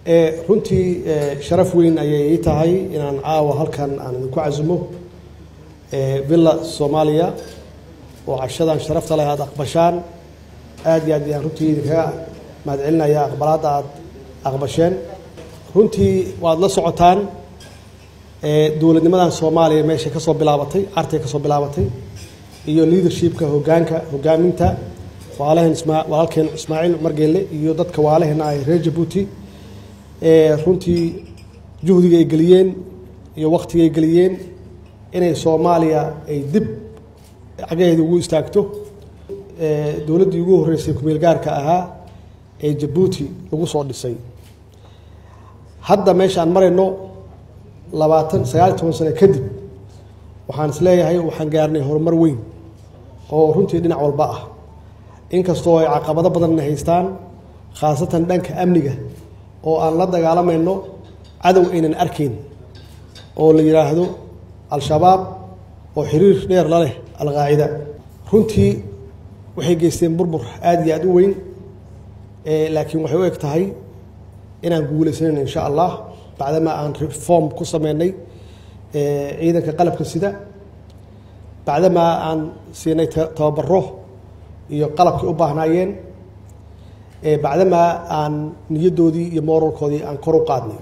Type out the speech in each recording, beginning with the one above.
runtii sharaf weyn ayay ii tahay inaan caawa halkan aan idinku casumo villa soomaaliya oo cashadan sharafta leh aada aqbashaan aad iyo aad ayaan runtii idinkaga mahadcelinaya aqbalaadda aada aqbasheen runtii waad la socotaan dowladnimadan soomaaliya meeshay ka soo bilaabatay cartay ka soo bilaabatay iyo leadershipka hogaanka hogaaminta waalaheen ismaa walaalkeen ismaaciil cumar geelle iyo dadka waalaheena ay reer jabuuti runtii juhdiga ay geliyeen iyo waktiga ay geliyeen inay soomaaliya ay dib cagaheeda ugu istaagto dowladdii ugu horreysay kumeel gaarka ahaa ee jabuuti lagu soo dhisay hadda meesha aan marayno labaatan sagaal iyo toban sano kadib waxaan isleeyahay waxaan gaarnay horumar weyn oo runtii dhinac walba ah inkastoo ay caqabado badanna haystaan khaasatan dhanka amniga oo aan la dagaalamayno cadow aynan arkayn oo la yidhaahdo al-shabaab oo xiriir dheer la leh al-qaacida runtii waxay geysteen burbur aada iyo aada u weyn laakiin waxay u eg tahay inaan guulaysanan insha allah bacdamaa aan reform ku sameynay ciidanka qalabka sida bacdamaa aan siinay tababaro iyo qalabkay u baahnaayeen bacdamaa aan niyaddoodii iyo moralkoodii aan kor u qaadnay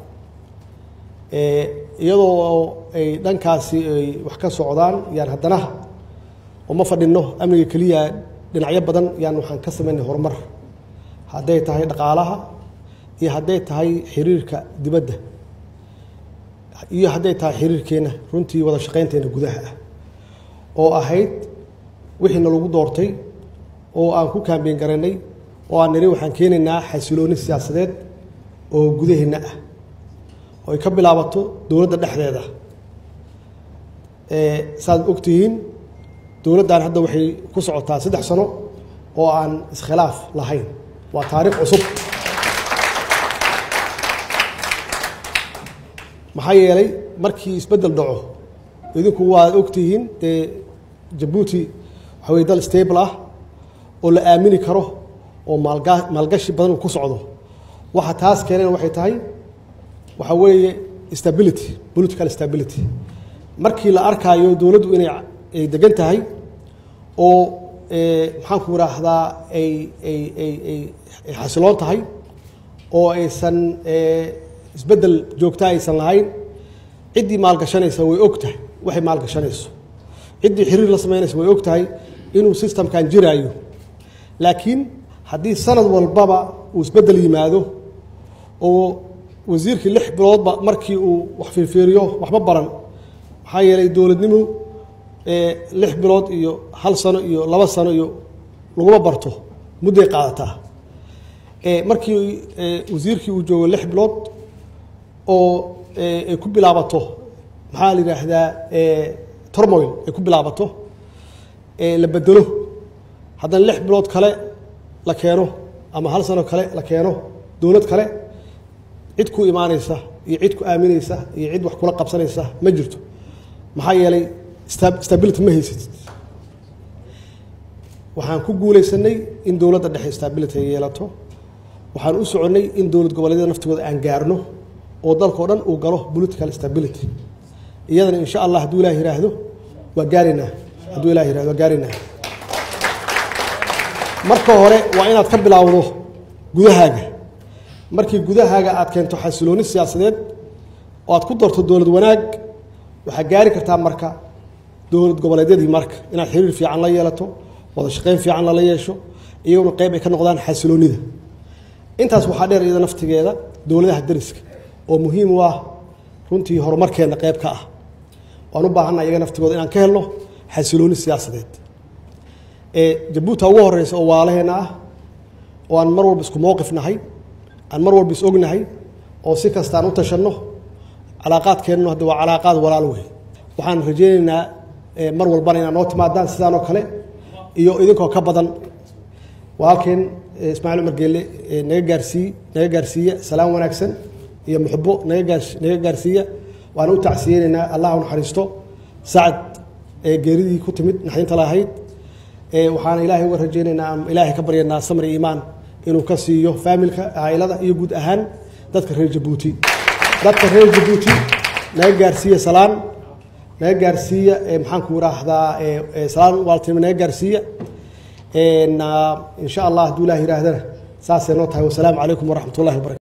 iyadoo ay dhankaasi ay wax ka socdaan yaan haddana uma fadhinno amniga keliya dhinacyo badan yaan waxaan ka sameynay horumar hadday tahay dhaqaalaha iyo hadday tahay xiriirka dibadda iyo hadday tahay xiriirkeenna runtii wada shaqaynteena gudaha ah oo ahayd wixiina lagu doortay oo aan ku kaambeyn garanay oo aan niri waxaan keenaynaa xasilooni siyaasadeed oo gudaheenna ah oo ay ka bilaabato dowladda dhexdeeda saaad ogtihiin dowladdan hadda waxay ku socotaa saddex sano oo aan iskhilaaf lahayn waa taariikh cusub maxaa yeelay markii isbeddel dhaco idinku waad ogtihiin dee jabuuti waxa weye dal stable ah oo la aamini karo oo maalga maalgashi badan uu ku socdo waxa taas keeneen waxay tahay waxa weeye stability political stability markii la arkaayo dowladdu inay ay degan tahay oo maxaanku idhaahdaa ay ay ay ay ay xasiloon tahay oo aysan isbeddel joogta aysan lahayn ciddii maalgashanaysa way og tahay waxay maalgashanayso ciddii xiriir la samaynaysa way og tahay inuu systemkan jiraayo laakiin haddii sanad walbaba uu isbeddel yimaado oo wasiirkii lix biloodba markii uu wax fiirfiiriyo waxba baran maxaa yeelay dowladnimu lix bilood iyo hal sano iyo laba sano iyo laguma barto mudday qaadataa markii wasiirkii uu joogo lix bilood oo ay ku bilaabato maxaa la yidhaahdaa tormoil ay ku bilaabato la bedelo haddana lix bilood kale la keeno ama hal sano kale la keeno dowlad kale cid ku imaanaysa iyo cid ku aaminaysa iyo cid wax kula qabsanaysa ma jirto maxaa yeelay stability ma haysatid waxaan ku guulaysanay in dowladda dhexe stability ay yeelato waxaan u soconnay in dowlad goboleedyada naftigooda aan gaarno oo dalkao dhan uu galo political stability iyadana insha allah hadduu ilah yiraahdo waa gaaraynaa hadduu ilah yirahdo waa gaaraynaa marka hore waa inaad ka bilaawdo gudahaaga markii gudahaaga aad keento xasilooni siyaasadeed oo aad ku darto dowlad wanaag waxaad gaari kartaa marka dowlad goboleedyadii marka inaad xiriir fiican la yeelato wada shaqayn fiican lala yeesho iyaguna qayb ay ka noqdaan xasiloonida intaas waxaa dheer iyada naftigeeda dowladaha dariska oo muhiim u ah runtii horumarkeenna qayb ka ah waan u baahanna iyaga naftigooda inaan ka helno xasilooni siyaasadeed jabuuta ugu horeysa oo waalaheenna ah oo aan mar walba isku mowqif nahay aan mar walba is ognahay oo si kasta aan u tashanno calaaqaadkeennu hadda waa calaaqaad walaal wey waxaan rajaynaynaa mar walbana inaad noo timaadaan sidaan oo kale iyo idinkoo ka badan walaalkeen ismaaciil cumar geelle naga gaarsii naga gaarsiiya salaam wanaagsan iyo muxbo naga gaar naga gaarsiiya waana u tacsiyeynaynaa allah u naxariisto sacad geeridii ku timid naxdinta lahayd waxaana ilaahay uga rajaynaynaa ama ilaahay ka baryanaa samri iimaan inuu ka siiyo faamilka caa'ilada iyo guud ahaan dadka reer jabuuti dadka reer jabuuti naga gaarsiiya salaan naga gaarsiiya maxaan ku idhaahdaa salaan waaltinimo naga gaarsiiya in sha allah hadduu ilaah yihaahdana saasay noo tahay wasalaamu calaykum waraxmat ullahi wabarakatu